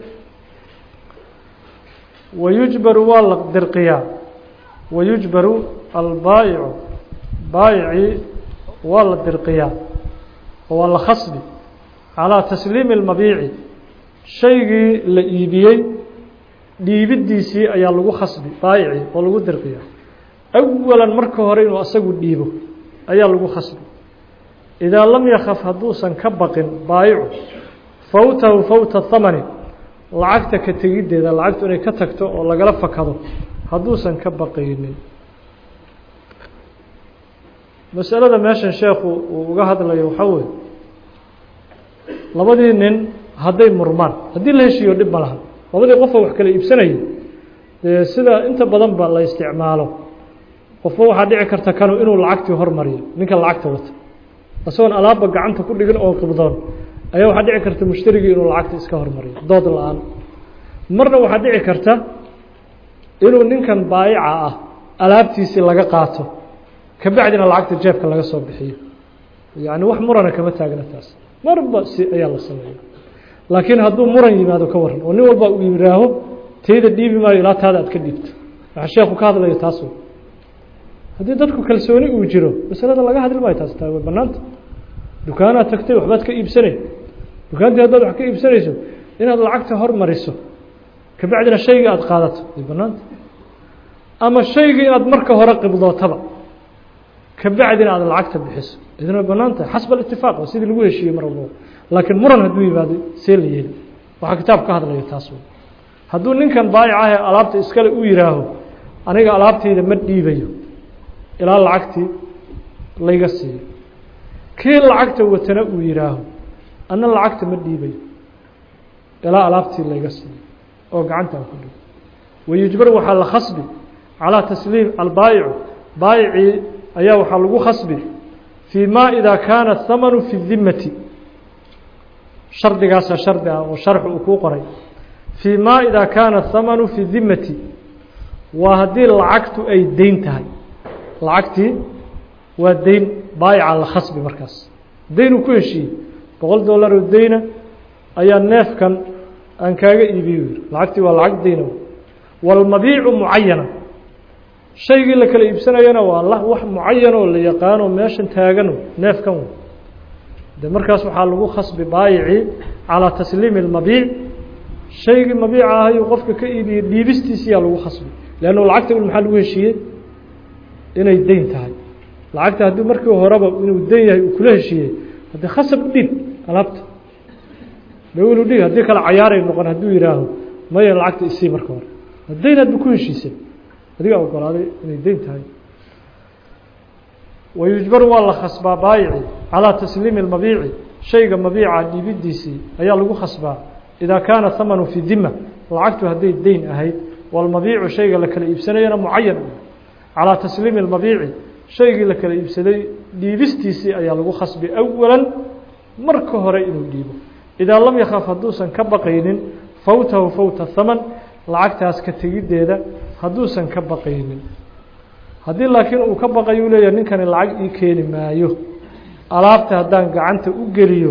wayujbaru waa la dirqiyaa wayujbaru albaayicu baayicii waa la dirqiyaa oo waa la khasbi calىa tasliimi اlmabiici shaygii la iibiyey dhiibiddiisii ayaa lagu khasbi baayicii oo lagu dirqiyaa awalan marka hore inuu asagu dhiibo ayaa lagu khasbi idaa lam yakaf hadduusan ka baqin baayicu fawtahu fawta hamani lacagta ka tegiddeeda lacagtu inay ka tagto oo lagala fakado hadduusan ka baqaynin masalada meeshan sheekhu uu uga hadlayo waxaa weye labadii nin hadday murmaan haddii la heshiiyo dhib ma laha labadii qofoo wax kala iibsanayay dee sida inta badan ba la isticmaalo qofba waxaa dhici karta kanu inuu lacagtii hormariyo ninka lacagta wata isagoon alaabba gacanta ku dhigin oo qibdoon ayaa waxaa dhici karta mushtarigii inuu lacagta iska hormariyo dood la-aan marna waxaa dhici karta inuu ninkan baayica ah alaabtiisii laga qaato kabacdina lacagta jeebka laga soo bixiyo yacni wax murana kama taagna taas marba si ayaa la sameeya laakiin hadduu muran yimaado ka waran oo nin walba uu yihaaho tayda dhiibi maayo ilaa taada aad ka dhiibto waxaa sheeku ka hadlayo taas haddii dadku kalsooni uu jiro masalada laga hadli maayo taas taa way banaanta dukaanaad tagtay waxbaad ka iibsanay dukaantii haddaad wax ka iibsanayso inaad lacagta hormariso kabacdina shaygii aada qaadato way banaanta ama shaygii inaad marka hore qibdootaba kabacdina aad lacagta bixiso idin way banaan tahay xasb alitifaaq waa sidii lagu heshiiyey mar walbaba laakiin muran hadduu yimaado see la yeeli waxaa kitaab ka hadlayo taas hadduu ninkan baayic ah ee alaabta iskale u yihaaho aniga alaabtayda ma dhiibayo ilaa lacagtii layga siiyo kii lacagta watana uu yihaaho ana lacagta ma dhiibayo ilaa alaabtii layga siiyo oo gacantaan ku dhigo wayujbar waxaa la khasbi calىa tasliim albaayicu baayicii ayaa waxaa lagu khasbi fii ma idaa kaana hamanu fi dimati shardigaasaa shardi ah oo sharxu uu kuu qoray fii ma idaa kaana hamanu fi dimati waa haddii lacagtu ay deyn tahay lacagtii waa deyn baayica la khasbi markaas deyn uu ku heshiiyey boqol dollar oo deyna ayaa neefkan aan kaaga iibiyo yiri lacagtii waa lacag deyna walmabiicu mucayana shaygii la kala iibsanayana waa la wax mucayan oo la yaqaano meeshan taagano neefkan de markaas waxaa lagu khasbi baayicii calىa tasliimi اlmabiic shaygii mabiica ahayuu qofka ka iibiyey dhiibistiisiyaa lagu khasbi leannu lacagta ul maxaa lagu heshiiyey inay deyn tahay lacagta haddii markii horeba inuu deyn yahay uu kula heshiiyey haddii khasab u dhiib alaabta dawil u dhiib haddii kale cayaaray noqon hadduu yihaaho maya lacagta isii marka hore deyn aad ba ku heshiisay adigaa ogolaaday inay deyn tahay wayujbaru waa la khasbaa baayici calىa tasliimi اlmabiici shayga mabiica dhiibidiisii ayaa lagu khasbaa idaa kaana hamanu fi dima lacagtu hadday deyn ahayd walmabiicu shayga la kala iibsanayana mucayan calىa tasliimi اlmabiici shaygii la kala iibsaday dhiibistiisii ayaa lagu khasbi awalan marka hore inuu dhiibo idaa lam yakaf hadduusan ka baqaynin fawtahu fawta haman lacagtaas ka tegiddeeda hadduusan ka baqaynin haddii laakiin uu ka baqayo u leeyahay ninkani lacag ii keeni maayo alaabta haddaan gacanta u geliyo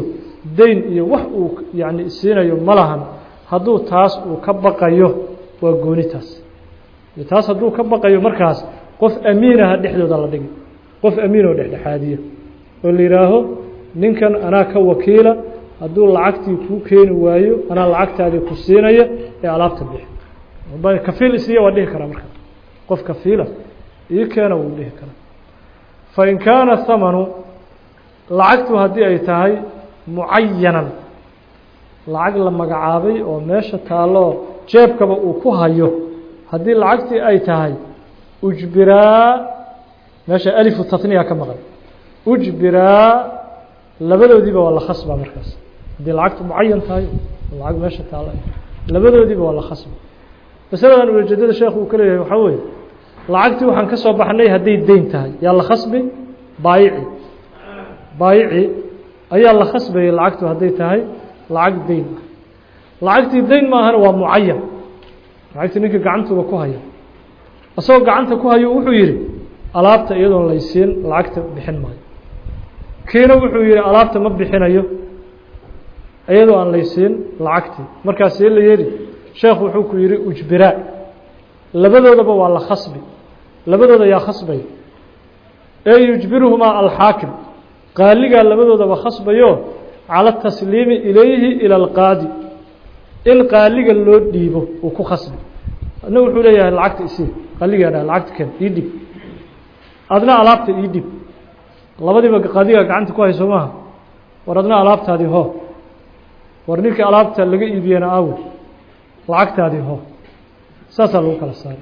dayn iyo wax uu yani siinayo ma lahan hadduu taas uu ka baqayo waa gooni taas taas hadduu ka baqayo markaas qof amiinaha dhexdooda la dhigi qof amiin oo dhexdhexaadiya oo la yidhaaho ninkan anaa ka wakiila hadduu lacagtii kuu keeni waayo anaa lacagtaadii ku siinaya ee alaabta bixi kafiil isiiya waa dhihi karaa markaa qof kafiila ii keena wuu dhihi karaa fain kaana hamanu lacagtu haddii ay tahay mucayanan lacag la magacaabay oo meesha taalloo jeebkaba uu ku hayo haddii lacagtii ay tahay ujbiraa meesha alifu tatniya ka maqan ujbiraa labadoodiiba waa la khasba markaas haddii lacagtu mucayan tahay lacag meesha taalla labadoodiiba waa la khasba masaladan ujeedada sheekhu uu ka leeyahay waxaa weeye lacagtii waxaan ka soo baxnay hadday deyn tahay yaa la khasbi baayici baayici ayaa la khasbayay lacagtu hadday tahay lacag deyn ah lacagtii deyn maahana waa mucayan lacagtii ninka gacantuba ku haya isagoo gacanta ku hayo wuxuu yidhi alaabta iyadoon laysiin lacagta bixin maayo kiina wuxuu yihi alaabta ma bixinayo iyadoo aan laysiin lacagtii markaas see la yeeli sheekhu wuxuu ku yihi ujbiraa labadoodaba waa la khasbi labadooda yaa khasbaya ee yujbiruhumaa alxaakim qaaligaa labadoodaba khasbayo cala tasliimi ilayhi ila alqaadi in qaaliga loo dhiibo uu ku khasbi adna wuxuu leeyahay lacagta isii qaaligaa dha lacagta ken ii dhib adna alaabta ii dhib labadiiba qaadigaa gacanta ku hayso maaha war adna alaabtaadii ho war ninkii alaabta laga iibiyena aawey lacagtaadii ho saasaa lagu kala saaray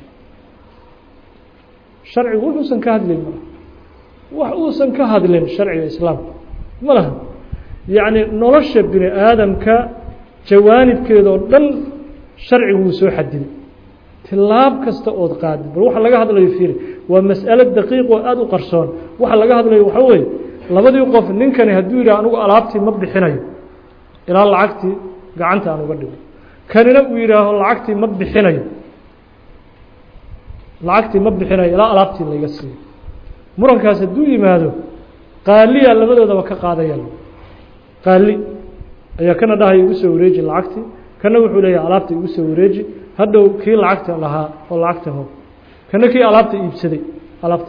sharcigu wuxuusan ka hadlin ma wax uusan ka hadlin sharciga islaamka ma laha yacni nolosha bini aadamka jawaanibkeeda oo dhan sharcigu wuu soo xadiday tilaab kasta ood qaadid bal waxa laga hadlayo fiiri waa mas'alo daqiiq oo aada u qarsoon waxa laga hadlayo waxaa weeye labadii qof ninkani hadduu yidhah anigu alaabtii ma bixinayo ilaa lacagtii gacanta aan uga dhigo kanina uu yidhaaho lacagtii ma bixinayo lacagtii ma bixinayo ilaa alaabtii layga siiyo murankaas hadduu yimaado qaaliyaa labadoodaba ka qaadaya qaali ayaa kana dhahaya igu soo wareeji lacagtii kana wuxuu leeyahay alaabta igu soo wareeji hadhow kii lacagta lahaa oo lacagta ho kana kii alaabta iibsaday alaabta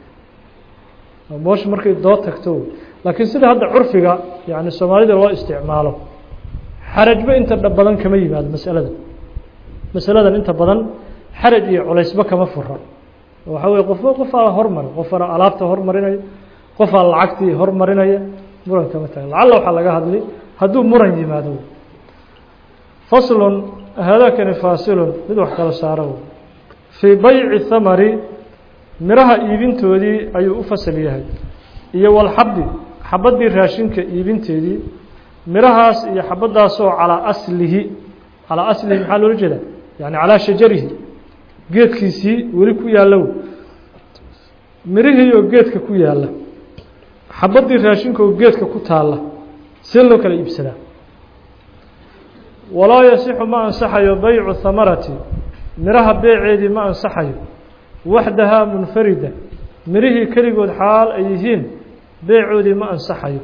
moosha markay doo tagto laakiin sida hadda curfiga yani soomaalida loo isticmaalo xarajba inta badan kama yimaado masalada masaladan inta badan xaraj iyo culaysba kama fura waxaa weye qofba qofaa hormara qofana alaabta hormarinaya qofaa lacagtii hormarinaya muran kama taga lacalla waxaa laga hadli hadduu muran yimaado faslun haadaakani faasilun mid wax kala saaro fii bayci thamari miraha iibintoodii ayuu u fasal yahay iyo walxabdi xabaddii raashinka iibinteedii mirahaas iyo xabaddaasoo calaa aslihi calaa aslihi maxaa loola jeedaa yani calaa shajarihi geedkiisii weli ku yaallow mirihii oo geedka ku yaalla xabaddii raashinka oo geedka ku taalla see loo kala iibsadaa walaa yasixu ma ansaxayo baycu hamarati miraha beeceedii ma ansaxayo waxdahaa munfarida mirihii keligood xaal ay yihiin beecoodii ma ansaxayo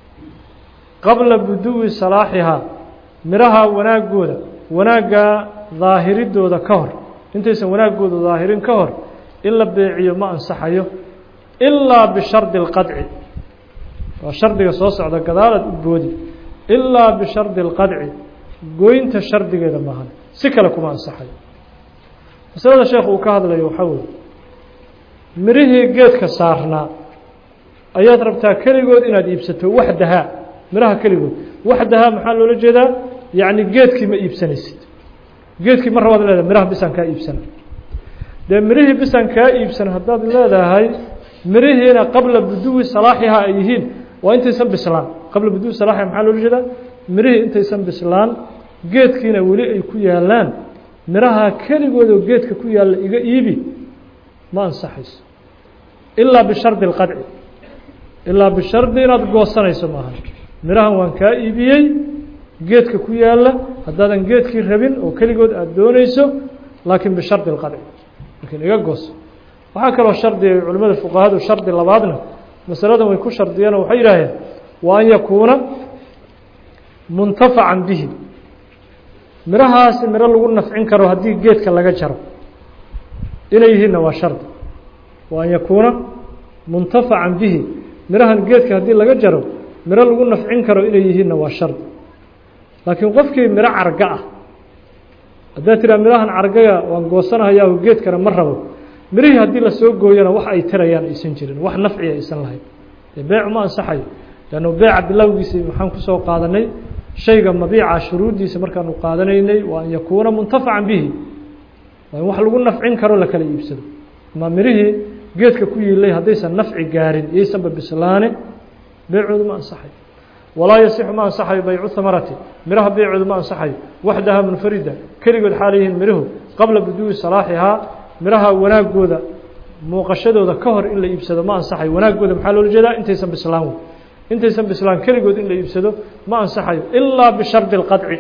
qabla buduwi salaaxihaa miraha wanaaggooda wanaaggaa daahiridooda ka hor intaysan wanaaggooda daahirin ka hor in la beeciyo ma ansaxayo ilaa bishardi اlqadci waa shardiga soo socda gadaalaad u boodi ilaa bishardi اlqadci goynta shardigeeda maahan si kale kuma ansaxayo masalada sheekh uu ka hadlayo waxaa weeye mirihii geedka saarnaa ayaad rabtaa keligood inaad iibsato waxdahaa miraha keligood waxdahaa maxaa loola jeedaa yacni geedkii ma iibsanaysid geedkii mar rabaad leedahay miraha bisaan kaa iibsana dee mirihii bisaan kaa iibsan haddaad leedahay mirihiina qabla buduwi salaaxihaa ay yihiin waa intaysan bislaan qabla buduwi salaaxiha maxaa loola jeedaa mirihii intaysan bislaan geedkiina weli ay ku yaalaan miraha keligoodoo geedka ku yaalla iga iibi ma ansaxayso ilaa bishardi اlqadci ilaa bishardi inaad goosanayso maaha mirahan waan kaa iibiyey geedka ku yaalla haddaadan geedkii rabin oo keligood aada doonayso laakiin bishardi اlqadci laakiin iga gooso waxaa kaloo shardiga culimada fuqahadu shardi labaadna masaladan way ku shardiyeen oo waxay yidhaaheen wa an yakuuna muntafacan bihi mirahaasi miro lagu nafcin karo haddii geedka laga jaro inay yihiinna waa shardi wa an yakuuna muntafacan bihi mirahan geedka haddii laga jaro miro lagu nafcin karo inay yihiinna waa shardi laakiin qofkii miro carga ah haddaad tiraa mirahan cargaga waan goosanahayaahu geedkana ma rabo mirihii haddii lasoo gooyana wax ay tirayaan aysan jirin wax nafciya aysan lahayn dee beecu ma ansaxayo leannu beeca bilowgiisii maxaan kusoo qaadanay shayga mabiica shuruuddiisa markaanu qaadanaynay waa an yakuuna muntafacan bihi waa in wax lagu nafcin karo la kala iibsado ama mirihii geedka ku yiilay haddaysan nafci gaarin iyaysanba bislaane beecoodu ma ansaxayo walaa yasixu ma ansaxayo baycu hamarati miraha beecoodu ma ansaxayo waxdaha munfarida keligood xaalayihiin mirihu qabla buduui salaaxihaa miraha wanaagooda muuqashadooda ka hor in la iibsado ma ansaxayo wanaagooda maxaa loola jeedaa intaysan bislaan wey intaysan bislaan keligood in la iibsado ma ansaxayo ilaa bishardi اlqadci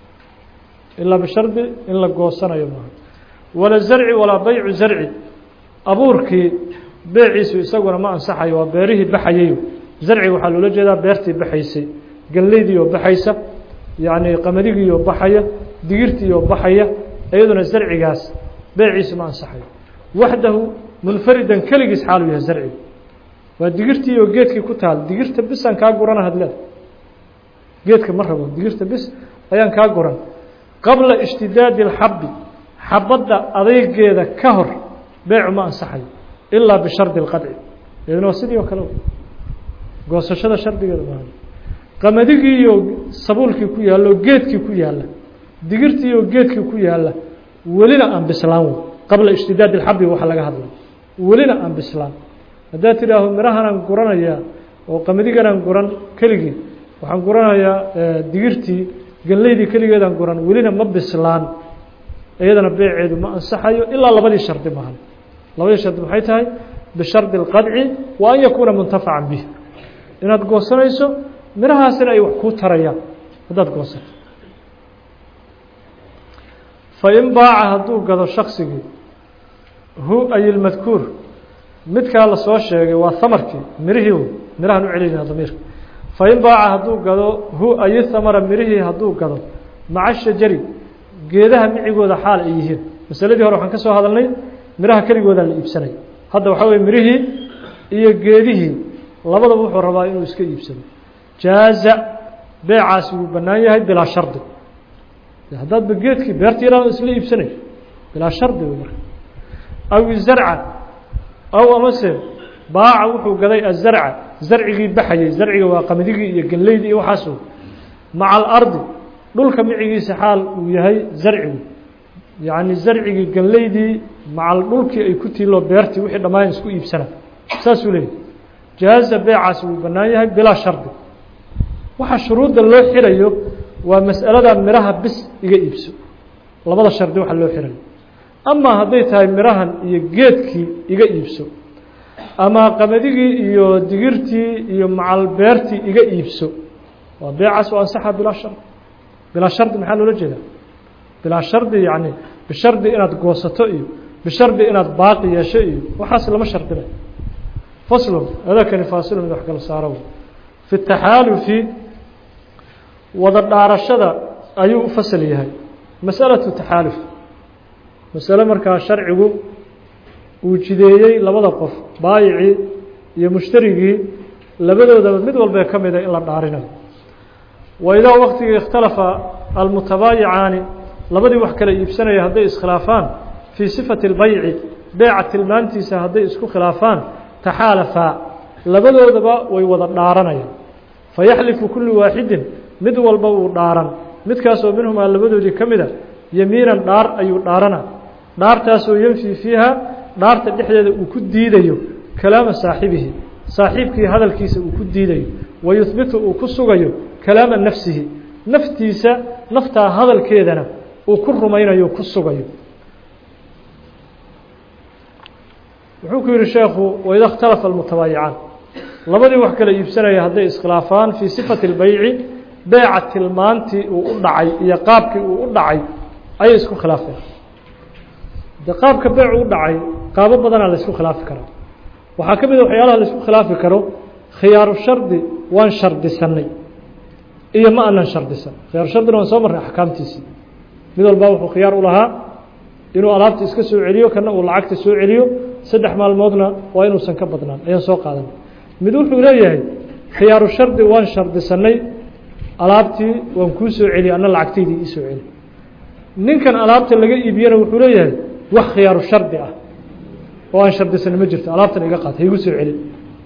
ilaa bishardi in la goosanayo maaha wala zarci walaa baycu zarci abuurkii beeciisu isaguna ma ansaxayo waa beerihii baxayayo zarciga waxaa loola jeedaa beertii baxaysay galleydii oo baxaysa yacni qamadigii oo baxaya digirtii oo baxaya iyaduna zarcigaas beeciisu ma ansaxayo waxdahu munfaridan keligiis xaalu yahay zarciga waa digirtii oo geedkii ku taal digirta bisaan kaa gurana hadleed geedka ma rabo digirta bis ayaan kaa guran qabla ishtidaadi اlxabi xabadda adeygeeda ka hor beecu ma ansaxayo ilaa bishardi اlqadci iyaduna waa sidii oo kale goosashada shardigeeda maaha qamadigii iyo sabuulkii ku yaalla oo geedkii ku yaalla digirtii oo geedkii ku yaalla welina aan bislaan wey qabla ishtidaadi اlxabi waxa laga hadlay welina aan bislaan haddaad tidhaaho mirahanaan guranayaa oo qamadiganaan guran keligii waxaan guranayaa digirtii galleydii keligeedaan guran welina ma bislaan iyadana beeceedu ma ansaxayo ilaa labadii shardi maahan labadii shardi maxay tahay bishardi اlqadci wa an yakuuna muntafacan bih inaad goosanayso mirahaasina ay wax kuu tarayaan haddaad goosato fain baaca hadduu gado shaksigii hu ay ilmadkuur midkaa la soo sheegay waa hamarkii mirihii wey mirahan u celinayna damiirka fain baaca hadduu gado hu ayi hamara mirihii hadduu gado maca shajari geedaha micigooda xaal ay yihiin masaladii hore waxaan ka soo hadalnay miraha keligoodaa la iibsanay hadda waxaa weye mirihii iyo geedihii labadaba wuxuu rabaa inuu iska iibsado jaaza beecaasi wuu bannaan yahay bilaa shardi haddaadba geedkii beerta yaraan isla iibsanay bilaa shardi wey marka aw zarca aw amase baaca wuxuu gaday azarca zarcigii baxayay zarciga waa qamadigii iyo galleydii iyo waxaas maca alardi dhulka micigiisa xaal uu yahay zarcigu yacni zarcigii galleydii macal dhulkii ay ku tiiloo beertii wixii dhammaan isku iibsana saasuu leeyahy jaaza beecaasi wuu bannaan yahay bilaa shardi waxa shuruudda loo xirayo waa mas'alada miraha bis iga iibso labada shardi waxa loo xirayo ama hadday tahay mirahan iyo geedkii iga iibso ama qamadigii iyo digirtii iyo macal beertii iga iibso waa beecaas oo ansaxa bilaa shardi bilaa shardi maxaa loola jeedaa bilaa shardi yacni bishardi inaad goosato iyo bishardi inaad baaqi yeesho iyo waxaas lama shardinayo faslun adakani faasilun mid wax kala saaro fi taxaalufi wada dhaarashada ayuu u fasal yahay masalatu taxaaluf masale markaa sharcigu uu jideeyey labada qof baayicii iyo mushtarigii labadoodaba mid walbee ka mida in la dhaarinayo wa idaa waktigii ikhtalafa almutabaayicaani labadii wax kala iibsanaya hadday iskhilaafaan fii sifati اlbayci beeca tilmaantiisa hadday isku khilaafaan taxaalafaa labadoodaba way wada dhaaranayaan fayaxlifu kullu waaxidin mid walba uu dhaaran midkaasoo minhumaa labadoodii ka mida yemiinan dhaar ayuu dhaarana dhaartaasoo yenfii fiiha dhaarta dhexdeeda uu ku diidayo kalaama saaxibihi saaxiibkii hadalkiisa uu ku diidayo wa yuhbitu uu ku sugayo kalaama nafsihi naftiisa naftaa hadalkeedana uu ku rumaynayo ku sugayo wuxuu ku yihi sheekhu waida اkhtalafa almutabaayicaan labadii wax kala iibsanaya hadday iskhilaafaan fii sifati اlbayci beeca tilmaantii uu u dhacay iyo qaabkii uu u dhacay ayay isku khilaafeen de qaabka beecu u dhacay qaabo badanaa la isku khilaafi karaa waxaa ka mid a waxyaalaha la isku khilaafi karo khiyaaru shardi waan shardisanay iyo ma anan shardisan khiyaaru shardina waan soo marnay axkaamtiisii mid walbaa wuxuu khiyaar u lahaa inuu alaabta iska soo celiyo kana uu lacagta soo celiyo saddex maalmoodna waa inuusan ka badnaan ayaan soo qaadanay mid wuxuu leeyahay khiyaaru shardi waan shardisanay alaabtii waan kuu soo celiyay anna lacagtaydii ii soo celi ninkan alaabta laga iibiyana wuxuu leeyahay wax khiyaaru shardi ah oo aan shardisanay ma jirto alaabtan iga qaad haigu soo celin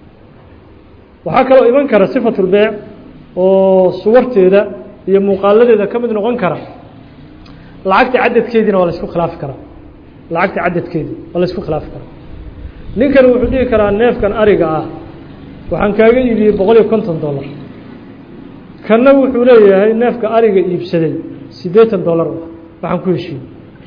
waxaa kaloo iman kara sifatulbeyc oo suwarteeda iyo muuqaaladeeda ka mid noqon kara lacagta cadadkeediina waa la isku khilaafi karaa lacagta cadadkeedii waa la isku khilaafi karaa ninkan wuxuu dhihi karaa neefkan ariga ah waxaan kaaga iibiyey boqol iyo konton dollar kanna wuxuu leeyahay neefka ariga iibsaday siddeetan dollar waxaan ku heshiiyey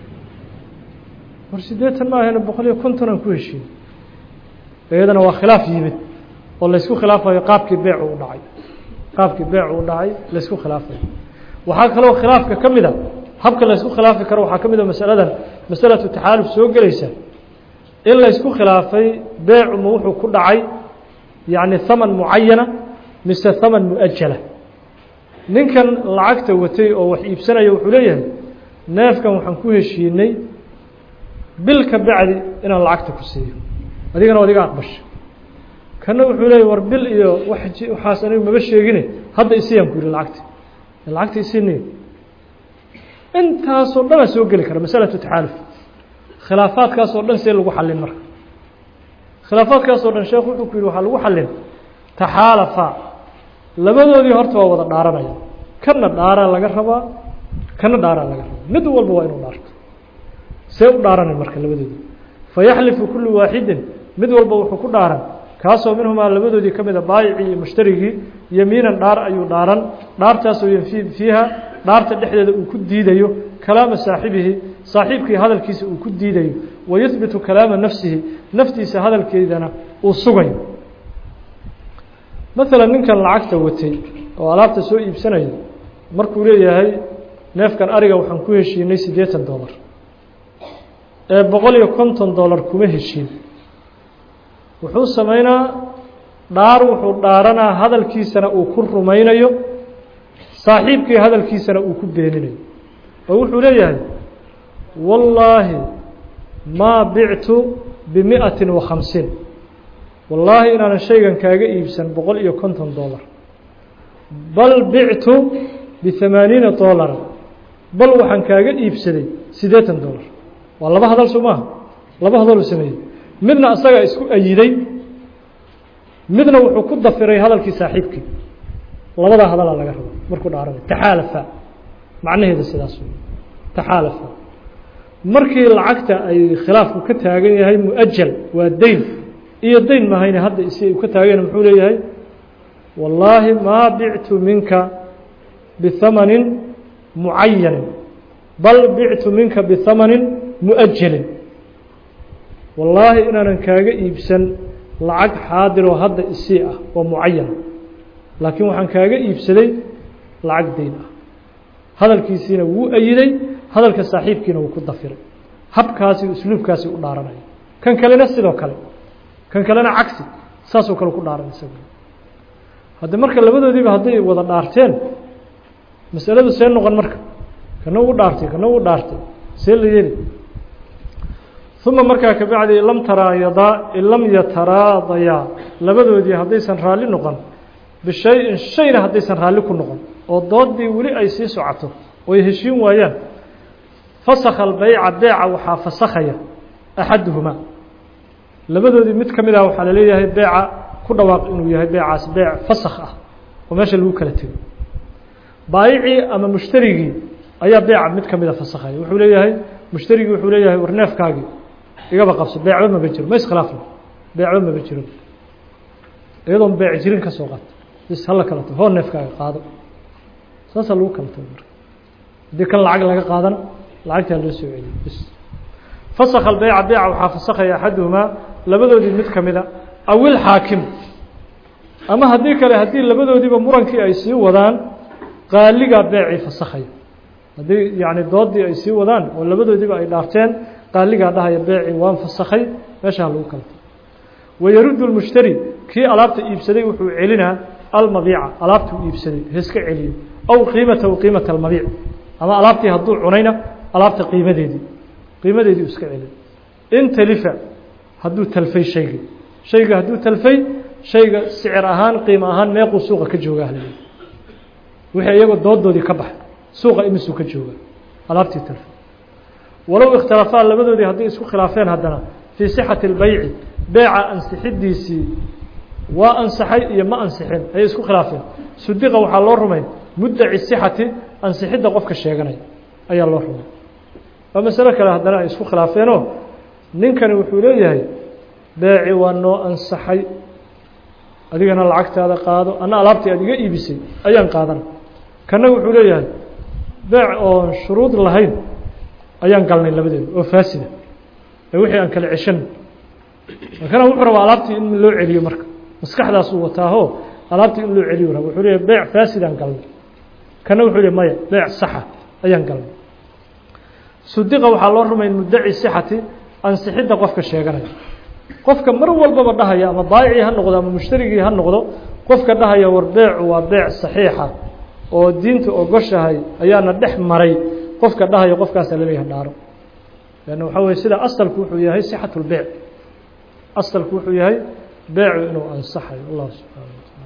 war siddeetan ma ahayna boqol iyo konton aan ku heshiiyey iyadana waa khilaaf yimid oo laysku khilaafayo qaabkii beecu u dhacay qaabkii beecu u dhacay laysku khilaafayo waxaa kaloo khilaafka ka mid a habka laysku khilaafi karo waxaa ka mid a masaladan masalatu taxaaluf soo gelaysa in laysku khilaafay beecu ma wuxuu ku dhacay yacni haman mucayana mise haman mu-ajala ninkan lacagta watay oo wax iibsanaya wuxuu leeyahay neefkan waxaan ku heshiinay bil ka bacdi inaan lacagta ku siiyo adigana adiga aqbasha kana wuxuu leeyahy war bil iyo waxaas anigu maba sheegine hadda isiyaan ku yihi lacagta lacagta isiniy intaasoo dhanaa soo geli kara masalatu taxaaluf khilaafaadkaasoo dhan see lagu xallin marka khilaafaadkaasoo dhan sheekh wuxuu ku yihi waxaa lagu xallin taxaalafa labadoodii horta waa wada dhaaranaya kana dhaaraa laga rabaa kana dhaaraa laga rabaa mid walba waa inuu dhaarto see u dhaaranay marka labadoodii fayaxlifu kullu waaxidin mid walba wuxuu ku dhaaran kaasoo minhumaa labadoodii ka mida baayicii iyo mushtarigii yamiinan dhaar ayuu dhaaran dhaartaasoo yanfii fiiha dhaarta dhexdeeda uu ku diidayo kalaama saaxibihi saaxiibkii hadalkiisa uu ku diidayo wayuhbitu kalaama nafsihi naftiisa hadalkeedana uu sugayo maalan ninkan lacagta watay oo alaabta soo iibsanaya markuu leeyahay neefkan ariga waxaan ku heshiinay siddeetan dollar ee boqol iyo konton dollar kuma heshiin wuxuu samaynaa dhaar wuxuu dhaaranaa hadalkiisana uu ku rumaynayo saaxiibkii hadalkiisana uu ku beeninayo oo wuxuu leeyahay wallaahi maa bictu bimi'atin wa khamsiin wallaahi inaanan shaygan kaaga iibsan boqol iyo konton dollar bal bictu bihamaaniina dollara bal waxaan kaaga iibsaday siddeetan dollar waa laba hadal soo maaha laba hadaluu sameeyey midna asaga isku ayiday midna wuxuu ku dafiray hadalkii saaxiibkii labadaa hadalaa laga raba markuu dhaaranay taxaalafa macnaheeda sidaas wey taxaalafa markii lacagta ay khilaafku ka taagan yahay mu-ajal waa deyn iyo deyn mahayne hadda isi u ka taageen muxuu leeyahay wallaahi maa bictu minka bihamanin mucayanin bal bictu minka bihamanin mu-ajalin wallaahi inaanan kaaga iibsan lacag xaadiroo hadda isii ah oo mucayana laakiin waxaan kaaga iibsaday lacag deyn ah hadalkiisiina wuu ayiday hadalka saaxiibkiina wuu ku dafiray habkaasi usluubkaasi u dhaaranaya kan kalena sidoo kale kan kalena cagsi saasoo kale ku dhaaran isagu hadde marka labadoodiiba hadday wada dhaarteen masaladu see noqon marka kana uu dhaartay kana uu dhaartay see la yeeli uma markaa kabacdi lam taraayadaa in lam yataraadayaa labadoodii haddaysan raalli noqon bishay-in shayna haddaysan raalli ku noqon oo doodii weli ay sii socoto oo ay heshiin waayaan fasakha albeyca beeca waxaa fasakhaya axaduhumaa labadoodii mid ka mid ah waxaa laleeyahay beeca ku dhawaaq inuu yahay beecaas beec fasakh ah oo meesha lagu kala tego baayicii ama mushtarigii ayaa beeca mid ka mida fasakhaya wuxuu leeyahay mushtarigii wuxuu leeyahay war neefkaagii igaba qabso beecba maba jiro ma iskhilaafna beecba maba jiro iyadoon beec jirin ka soo qaato bis hala kala tago hoo neefkaaga qaado saasaa lagu kala tago marka haddii kan lacag laga qaadana lacagtaa loo soo celiyo bis fasakha albeyca beeca waxaa fasakhaya axaduhumaa labadoodii mid ka mida aw ilxaakim ama haddii kale haddii labadoodiiba murankii ay sii wadaan qaaligaa beecii fasakhaya haddii yacni doodii ay sii wadaan oo labadoodiiba ay dhaarteen qaaligaa dhahaya beecii waan fasakhay meeshaa lagu kala tago wayaruddu lmushtari kii alaabta iibsaday wuxuu celinaa almabiica alaabtuu iibsaday haiska celiyo aw qiimatahu qiimata almabiic ama alaabtii hadduu cunayna alaabta qiimadeedii qiimadeedii u iska celiyo in talifa hadduu talfay shayga shayga hadduu talfay shayga sicir ahaan qiimo ahaan meequu suuqa ka joogaa hal wixii iyagoo doodoodii ka baxay suuqa imisuu ka joogaa alaabtii talfay walow ikhtilafaa labadoodii hadday isku khilaafeen haddana fii sixati اlbeyci beeca ansixidiisii waa ansaxay iyo ma ansixin ayay isku khilaafeen sudiqa waxaa loo rumay muddaci sixati ansixidda qofka sheeganaya ayaa loo rumay waa masalo kale haddana ay isku khilaafeenoo ninkani wuxuu leeyahay beeci waa noo ansaxay adigana lacagtaada qaado anna alaabtii aad iga iibisay ayaan qaadana kana wuxuu leeyahay beec oon shuruud lahayn ayaan galnay labadeeda oo faasida ee wixii aan kala ceshan kana wuxuu rabaa alaabtii in loo celiyo marka maskaxdaasuu wataaho alaabtii in loo celiyo raba wuxuu leeyahay beec faasidaan galnay kana wuxuu leeyahy maya beec saxa ayaan galnay sudiqa waxaa loo rumayn muddaci sixati ansixidda qofka sheeganaya qofka mar walbaba dhahaya ama baayicii ha noqdo ama mushtarigii ha noqdo qofka dhahaya war beecu waa beec saxiixa oo diinta ogoshahay ayaana dhex maray qofka dhahaya qofkaasaa laleeyahay dhaaro lanna waxaa weye sida asalku wuxuu yahay sixatu lbeyc asalku wuxuu yahay beecu inuu ansaxayo allah subxaana wa taala